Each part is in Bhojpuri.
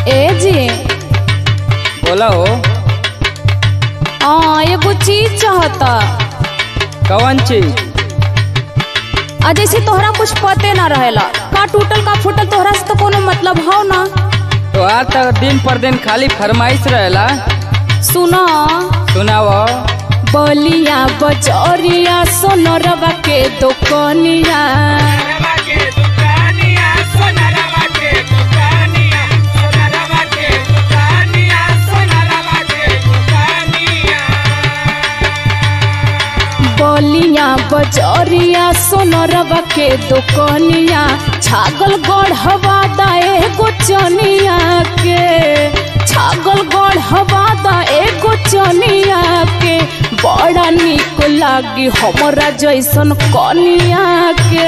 ए जी बोला हो हाँ एगो चीज चाहता कौन चीज आ जैसे तोहरा कुछ पते ना रहेला का टूटल का फूटल तोहरा से तो कोनो मतलब हो ना तो आज तक दिन पर दिन खाली फरमाइश रहेला सुना सुनाव बलिया बजरिया सोनरवा के दुकनिया बलिया बजरिया सोनरवा के दुकनिया छागल गढ़वा दाए गोचनिया के छागल गढ़वा दाए गोचनिया के बड़ा निक लागी हमरा जैसन कनिया के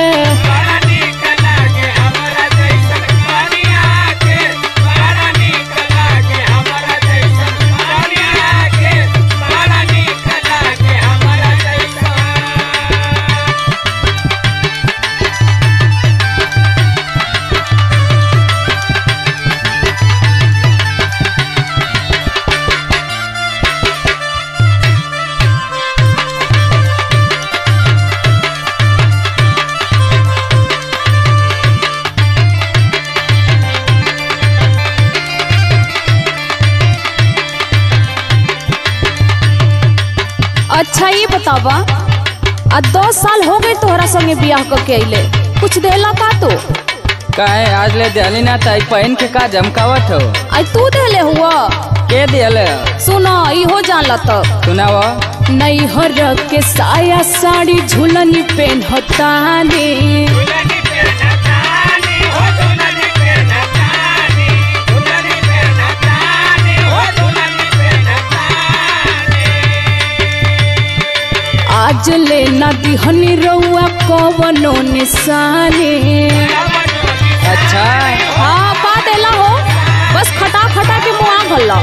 अच्छा ये बतावा आ दस साल हो गए तोहरा संगे बियाह करके अइले कुछ देला का तू काहे आज ले दियाली ना ताई पहन के का जमकावत हो आज तू देले हुआ के दियल सुना इहो जानला तब सुनाव नैहर के साया साड़ी झुलनी पेन्हतानी आज ले ना दिहनी रउआ कवनो निशानी अच्छा हाँ पा देला हो बस खटा खटा के मुआ भल्ला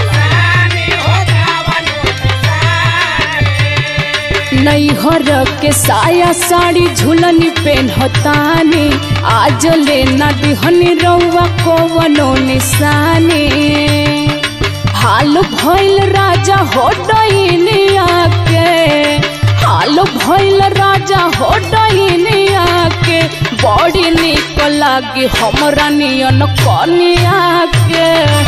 नैहर के साया साड़ी झुलनी पेन्हतानी आज ले ना दिहनी रउआ कवनो निशानी हाल भइल राजा हो डइनिया के हाल भइल राजा हो डइनिया के बड़ी निक लागी हमरा नियन कनिया के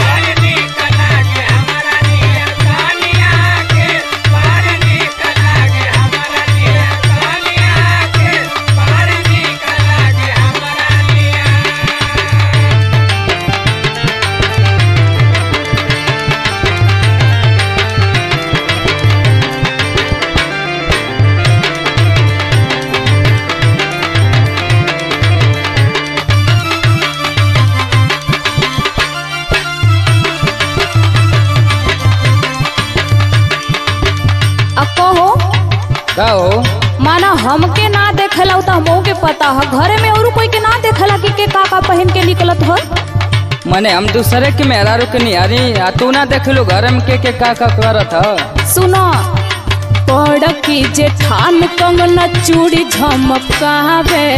आ कहो का हो माना हमके ना देखेला त हमहू के पता है घरे में और कोई के ना देखेला कि के का का पहन के निकलत हो मने हम दूसरे के मेहरारू के निहारी आ तू ना देखलू घर में के के का का करत ह सुनो पड़ की जेठान कंगना चूड़ी झमकावे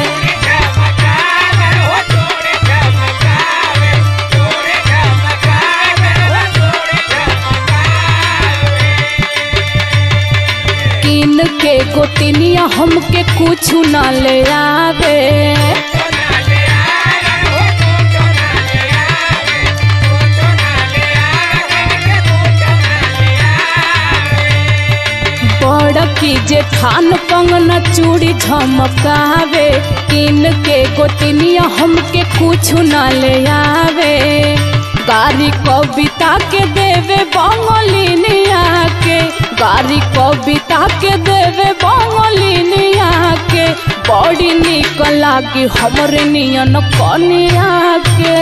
किन के गोतिनिया हमके कुछ ना ले आवे बड़ की जेठान कंगना चूड़ी झमकावे किन के गोतिनिया हमके कुछ ना ले आवे गारी कविता के देवे बंगलिनिया के गारी कविता के देवे बंगलिनिया के बड़ी निक लागी हमरे नियन कनिया के